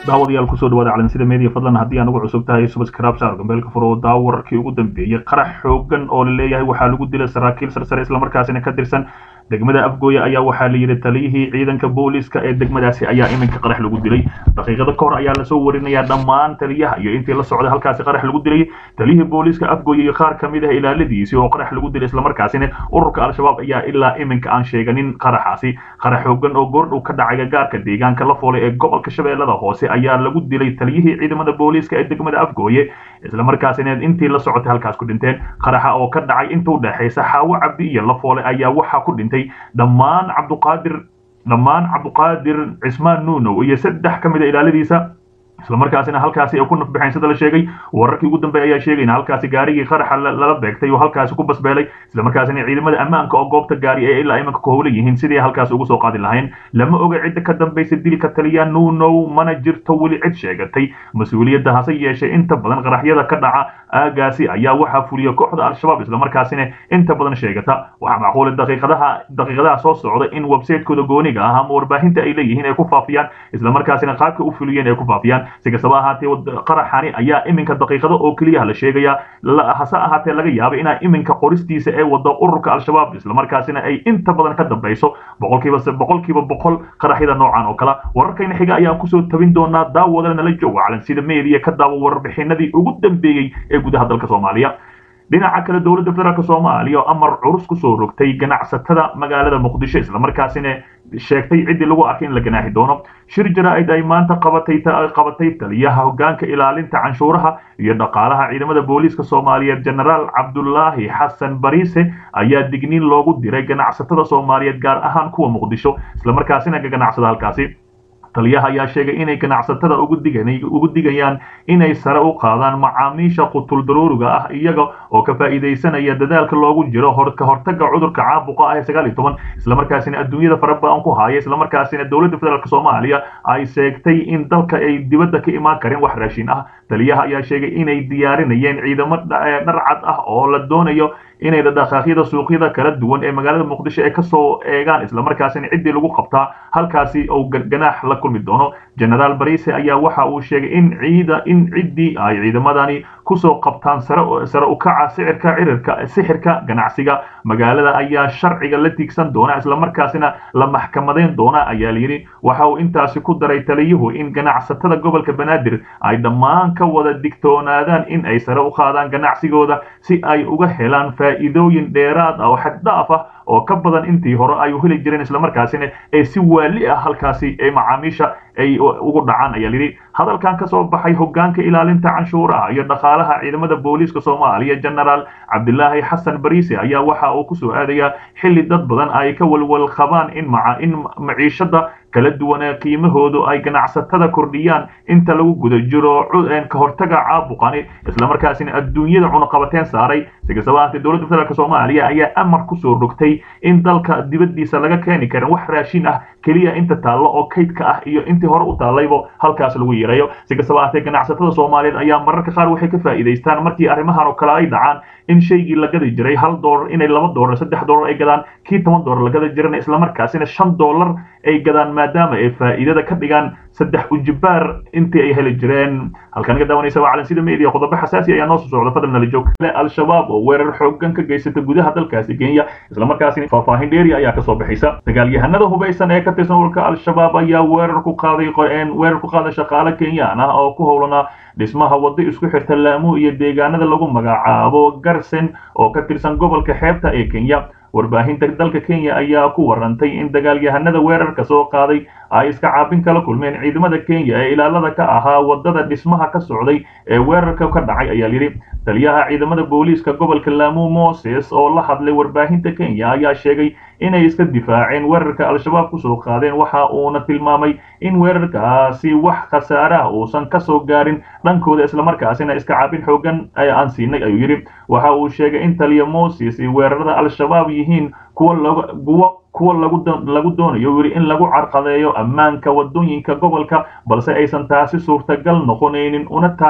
daawadayaal kusoo dhawaada calansida media fadlan haddii aan ugu cusub tahay subscribe saar gambeelka furo oo daawo wararkii ugu dambeeyey qarax xoogan oo la leeyahay waxaa lagu dilay saraakiil sarsare islamarkaasina ka tirsan degmada afgooye ayaa waxaa la yidhi taliyihii ciidanka booliska ee degmadaasi ayaa iminka qarax lagu dilay daqiiqado ka hor ayaa lasoo warinayaa dhammaan taliyaha iyo intii la socday halkaasi qarax lagu dilay taliyihii booliska afgooye iyo qaar kamid ah ilaaladiisii oo qarax lagu dilay islamarkaasina ururka al-shabaab ayaa ilaa iminka aan sheeganin qaraxaasi qarax xoogan oo goordhow ka dhacay gagaarka deegaanka la foolay ee gobolka shabeellada hoose ayaa lagu dilay taliyihii ciidamada booliska ee degmada afgooye islamarkaasina intii la socotay halkaas ku dhinteen qaraxa oo ka dhacay inta u dhexaysa xaawo cabdi iyo la foole ayaa waxaa ku dhintay dhammaan cabduqaadir dhammaan cabduqaadir cismaan nuunow iyo saddex ka mid a ilaaladiisa islamarkaasina halkaasi ay ku nafbaxeen sida la sheegay wararkii ugu dambeey ayaa sheegayna halkaasi gaarigii qaraxa lala beegtay oo halkaasi ku basbeelay islamarkaasina ciidamada ammaanka oo goobta gaari ee ilaa imanka ku howla yihiin sidii halkaas ugu soo qaadi lahayn lama oga cidda ka dambaysa dilka taliya nuunow mana jirto weli cid sheegatay mas-uuliyadda hase yeeshee inta badan qaraxyada ka dhaca aagaasi ayaa waxaa fuliya kooxda al-shabaab islamarkaasina inta badan sheegata waxaa macquula daqiiqadaha daqiiqadaha soo socda in websaytekooda gooniga ah ama warbaahinta ay leeyihiin ay ku faafiyaan islamarkaasina qaabka u fuliyeen ay ku faafiyaan si kastaba ahaatee qaraxani ayaa iminka daqiiqado oo keliya la sheegaya hase ahaatee laga yaaba inaa iminka qoristiisa ee wado ururka al-shabaab islamarkaasina ay inta badan ka dambayso boqolkiiba boqolkiiba boqol qaraxyada noocan oo kale wararkayna xiga ayaan kusoo tabin doonaa daawadana nala jooga calansida media ka daawo warbixinadii ugu dambeeyey ee gudaha dalka soomaaliya dhinaca kale dowladda federaalk soomaaliya oo amar curus kusoo rogtay ganacsatada magaalada muqdisho islamarkaasina sheegtay ciddii lagu arkay in la ganaaxi doono shir jaraa'id ay maanta qabatay qabatay taliyaha hoggaanka ilaalinta canshuuraha iyo dhaqaalaha ciidamada booliiska soomaaliyeed genaraal cabdulaahi xasan bariise ayaa digniin loogu diray ganacsatada soomaaliyeed gaar ahaan kuwa muqdisho islamarkaasina ka ganacsada halkaasi taliyaha ayaa sheegay inay ganacsatada ugu digayaan inay sare u qaadaan macaamiisha qutul daruuriga ah iyaga oo ka faa'iidaysanaya dadaalka loogu jiro ka hortaga cudurka caabuqa ah ee sagaal iyo toban islamarkaasina adduunyada fara badan ku haya islamarkaasina dowladda federaalk soomaaliya ay sheegtay in dalka ay dibadda ka imaan karin wax raashin ah taliyaha ayaa sheegay inay diyaarinayeen ciidamo dharcad ah oo la doonayo inay dhaqaaqyada suuqyada kala duwan ee magaalada muqdisho ay kasoo eegaan islamarkaasina ciddii lagu qabtaa halkaasi uu ganaax la kulmi doono genaraal barise ayaa waxa uu sheegay in ciida in ciddii ay ciidamadani kusoo qabtaan sare ukaca sicirka cirirka sixirka ganacsiga magaalada ayaa sharciga la tiigsan doona islamarkaasina la maxkamadayn doona ayaa layidhi waxa uu intaasi ku daray taliyuhu in ganacsatada gobolka banaadir ay dhammaan ka wada digtoonaadaan in ay sare u qaadaan ganacsigooda si ay uga helaan faa'iidooyin dheeraad ah oo xaddhaaf ah oo ka badan intii hore ay heli jireen islamarkaasina ee si waali ah halkaasi ee macaamiisha ay ugu dhacaan ayaa lidhi hadalkan ka soo baxay hoggaanka ilaalinta canshuuraha iyo dhaqaalaha ciidamada booliiska soomaaliya genaraal cabdilaahi xasan bariise ayaa waxa uu kusoo aadayaa xilli dad badan ay ka walwal qabaan in in maciishada kala duwanee qiimahoodu ay ganacsatada kordhiyaan inta lagu guda jiro ka hortaga caabuqani islamarkaasina adduunyada cunuqabateen saaray si kastaba ahaatee dowladda federaalk soomaaliya ayaa amar kusoo rogtay in dalka dibaddiisa laga keeni karin wax raashin ah keliya inta taallo oo kaydka ah iyo intii hore u taallaybo halkaas lagu yeerayo si kastaba ahaatee ganacsatada soomaaliyeed ayaa mararka qaar waxay ka faa'iidaystaan markii arrimahan oo kale ay dhacaan in shaygii la gadi jiray hal doolar inay laba doolar saddex doolar ay gadaan kii toban doolar la gadi jirana islamarkaasina shan doolar ay gadaan maadaama ay faa'iidada ka dhigaan saddex ujibaar intii ay heli jireen halkan ka daawanaysa waa calansida media qodobo xasaasi ayaa noo soo socda fadlan nala joog al-shabaab oo weerar xoogan ka geysata gudaha dalkaasi kenya islamarkaasina faahfaahin dheeri ayaa kasoo bixaysa dagaalyahanada hubaysan ee ka tirsan ururka al-shabaab ayaa weerar ku qaaday weerar ku qaaday shaqaale kenyaan ah oo ku howlanaa dhismaha waddo isku xirta laamu iyo deegaanada lagu magacaabo garsen oo ka tirsan gobolka xeebta ee kenya warbaahinta dalka kenya ayaa ku warantay in dagaalyahanada weerarka soo qaaday ay iska caabin kala kulmeen ciidamada kenya ee ilaalada ka ahaa wadada dhismaha ka socday ee weerarka ka dhacay ayaa yidhi taliyaha ciidamada booliiska gobolka laamu moses oo la hadlay warbaahinta kenya ayaa sheegay inay iska difaaceen weerarka al-shabaab kusoo qaadeen waxa uuna tilmaamay in weerarkaasi wax khasaare ah uusan kasoo gaarin dhankooda islamarkaasina iska caabin xoogan aan siinay ayuu yidhi waxa uu sheegay in taliya moses weerarada al-shabaab yihiin kuwa kuwa kuwa lagu doonayo yidhi in lagu carqadeeyo ammaanka wadooyinka gobolka balse aysan taasi suurtagal noqonaynin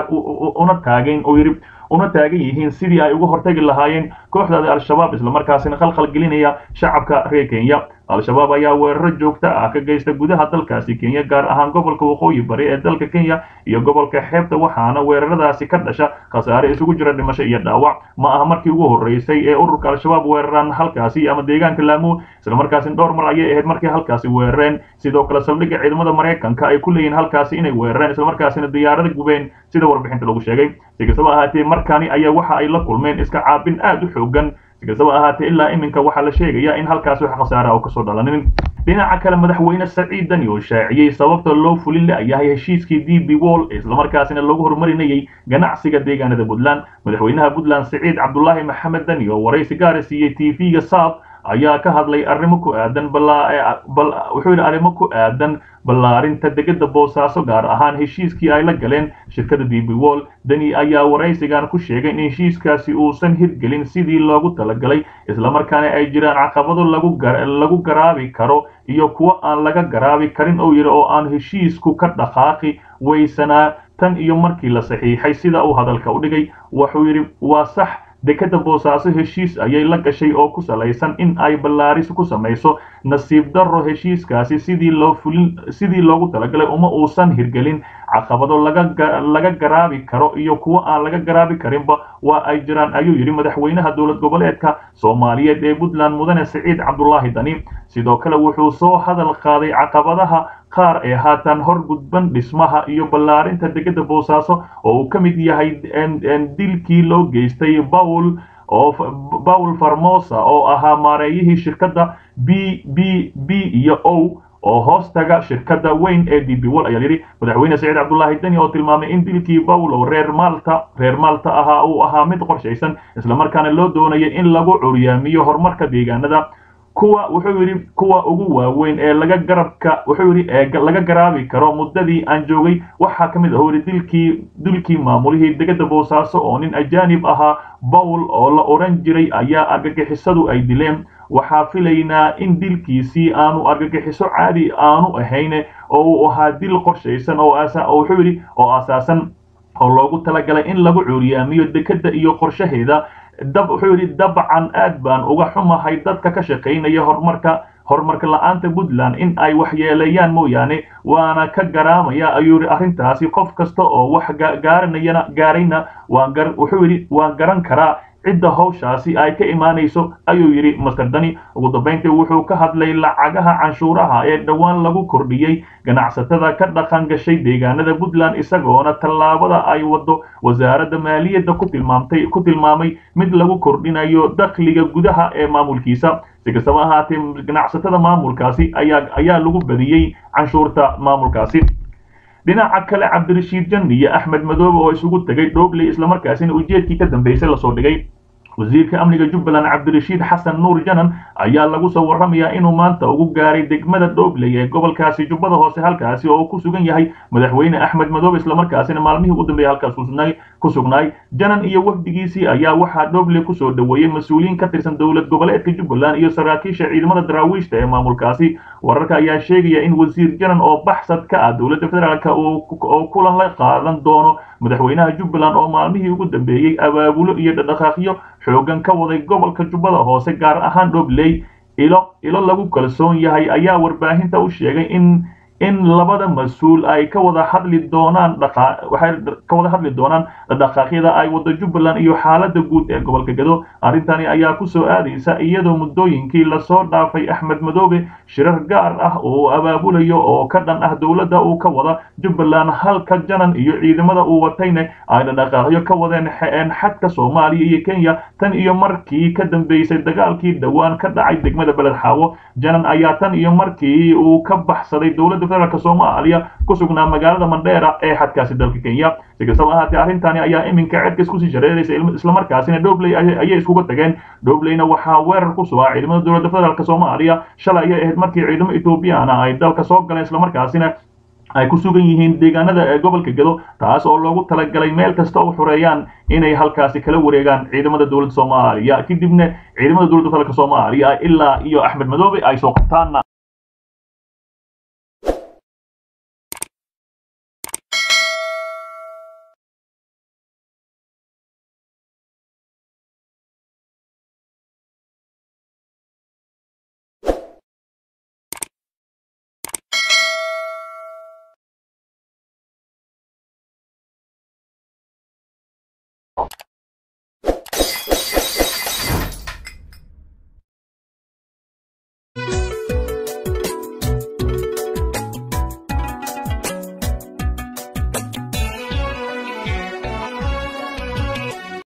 una taagayn oo yidhi una taagan yihiin sidii ay uga hortagi lahaayeen kooxdaada al-shabaab islamarkaasina khalkhal gelinaya shacabka reer kenya al-shabaab ayaa weeraro joogto ah ka geysta gudaha dalkaasi kenya gaar ahaan gobolka waqooyi bari ee dalka kenya iyo gobolka xeebta waxaana weeraradaasi ka dhasha khasaare isugu jira dhimasho iyo dhaawac ma aha markii ugu horreysay ee ururka al-shabaab weeraraan halkaasi ama deegaanka laamu islamarkaasina dhowr mar ayay ahayd markay halkaasi weerareen sidoo kale saldhigga ciidamada maraykanka ay ku leeyihiin halkaasi inay weerareen islamarkaasina diyaarada gubeen sida warbixinta lagu sheegay si kastaba ahaatee markani ayaa waxa ay la kulmeen iska caabin aad u xoogan si kastaba ahaatee ilaa iminka waxaa la sheegayaa in halkaasi wax khasaara oo kasoo dhalanin dhinaca kale madaxweyne saciid dani oo shaaciyey sababta loo fulin la-yahay heshiiskii d b wall islamarkaasina lagu horumarinayay ganacsiga deegaanada puntland madaxweynaha puntland saciid cabdulaahi maxamed dani oo waraysi gaara siiyey t v-ga saab ayaa ka hadlay arrimo ku aadan wuxuu yidhi arrimo ku aadan ballaarinta degada boosaaso gaar ahaan heshiiskii ay la galeen shirkada d b wall deni ayaa waraysigan ku sheegay in heshiiskaasi uusan hirgelin sidii loogu talagalay islamarkaana ay jiraan caqabado lagu garaabi karo iyo kuwo aan laga garaabi karin oo yidhi oo aan heshiisku ka dhaqaaqi weysanaa tan iyo markii la saxiixay sida uu hadalka u dhigay wuxuu yidhi waa sax dekada boosaaso heshiis ayay la gashay oo ku salaysan in ay ballaaris ku samayso nasiib darro heshiiskaasi sidii loo fulin sidii loogu talagalay uma uusan hirgelin caqabado laga garaabi karo iyo kuwo aan laga garaabi karinba waa ay jiraan ayuu yidhi madaxweynaha dowlad goboleedka soomaaliyeed ee puntland mudane siciid cabdulaahi dani sidoo kale wuxuu soo hadal qaaday caqabadaha qaar ee haatan hor gudban dhismaha iyo ballaarinta degada boosaaso oo uu ka mid yahay dilkii loo geystay bawl oo bawl farmosa oo ahaa maareeyihii shirkadda b b b iyo o oo hoostaga shirkadda weyn ee d b wall ayaa yidhi madaxweyne saciid cabdulaahi deni oo tilmaamay in dilkii bawl oo reer maalta reer maalta ahaa uu ahaa mid qorshaysan islamarkaana loo doonayay in lagu curyaamiyo horumarka deegaanada kuwa wuxuu yidhi kuwa ugu waaweyn ee laga garabka wuxuu yidhi ee laga garaabi karo muddadii aan joogay waxaa ka mid ah yidhi dilkii dilkii maamulihii degada boosaaso oo nin ajaanib ahaa bawl oo la odhan jiray ayaa argagixisadu ay dileen waxaa filaynaa in dilkiisii aanu argagixiso caadi aanu ahayn oo uu ahaa dil qorshaysan oo wuxuu yidhi oo asaasan oo loogu talagalay in lagu cuuriyaamiyo dekada iyo qorshaheeda dab wuxuu yidhi dabcan aad baan uga xumahay dadka ka shaqaynaya horumarka horumarka la-aanta puntland in ay waxyeeleeyaan mooyaane waana ka garaamaya ayuu yidhi arrintaasi qof kasta oo wax gaaranayana gaarayna waan gar wuxuu yidhi waan garan karaa cidda hawshaasi ay ka imaanayso ayuu yidhi master dani ugu dambayntii wuxuu ka hadlay lacagaha canshuuraha ee dhowaan lagu kordhiyey ganacsatada ka dhaqan gashay deegaanada puntland isagoona tallaabada ay wado wasaaradda maaliyadda ku tilmaamtay ku tilmaamay mid lagu kordhinayo dakhliga gudaha ee maamulkiisa si kastaba ahaatee ganacsatada maamulkaasi ayaa ayaa lagu badiyey canshuurta maamulkaasi dhinaca kale cabdirashiid janni iyo axmed madoobe oo isugu tegay dhoobley islamarkaasina ujeedkii ka dambeysay lasoo dhigay wasiirka amniga jubbaland cabdirashiid xasan nuur janan ayaa lagu soo warramayaa inuu maanta ugu gaaray degmada dhoobley ee gobolkaasi jubbada hoose halkaasi oo ku sugan yahay madaxweyne axmed madoobe islamarkaasina maalmihii ugu dambeeyay halkaas ku sugnaay janan iyo wafdigiisii ayaa waxaa dhoobley kusoo dhoweeyey mas-uuliyiin ka tirsan dowlad goboleedka jubbaland iyo saraakiisha ciidamada daraawiishta ee maamulkaasi wararka ayaa sheegaya in wasiir janan oo baxsad ka ah dowladda federaalk oo kulan la qaadan doono madaxweynaha jubbaland oo maalmihii ugu dambeeyey abaabulo iyo dhaqdhaqaaqyo xoogan ka waday gobolka jubbada hoose gaar ahaan dhobley ilo ilo lagu kalsoon yahay ayaa warbaahinta u sheegay in in labada mas-uul ay ka wada hadli doonaan waxay ka wada hadli doonaan dhaqaaqyada ay wado jubbaland iyo xaaladda guud ee gobolka gado arrintani ayaa kusoo aadaysa iyadoo muddooyinkii lasoo dhaafay axmed madoobe shirar gaar ah oo abaabulayo oo ka dhan ah dowladda uu ka wada jubbaland halka janan iyo ciidamada uu watayna ay dhaqaaqyo ka wadeen xadka soomaaliya iyo kenya tan iyo markii ka dambeysay dagaalkii dhowaan ka dhacay degmada beled xaawo janan ayaa tan iyo markii uu ka baxsaday dowladda federaalk soomaaliya ku sugnaa magaalada mandheera ee xadkaasi dalka kenya si kastaba ahaatee arrintani ayaa iminka cedka iskusii shareeraysa islamarkaasina dhobley ayay iskuga tageen dhobleyna waxaa weerar ku sugaa ciidamada dowladda federaalk soomaaliya shalay ayay ahayd markii ciidamo ethoobiyaana ay dalka soo galeen islamarkaasina ay ku sugan yihiin deegaanada ee gobolka gado taas oo loogu talagalay meel kasta oo xureeyaan inay halkaasi kala wareegaan ciidamada dowladda soomaaliya kadibna ciidamada dowladda federaalk soomaaliya ilaa iyo axmed madoobe ay soo qabtaan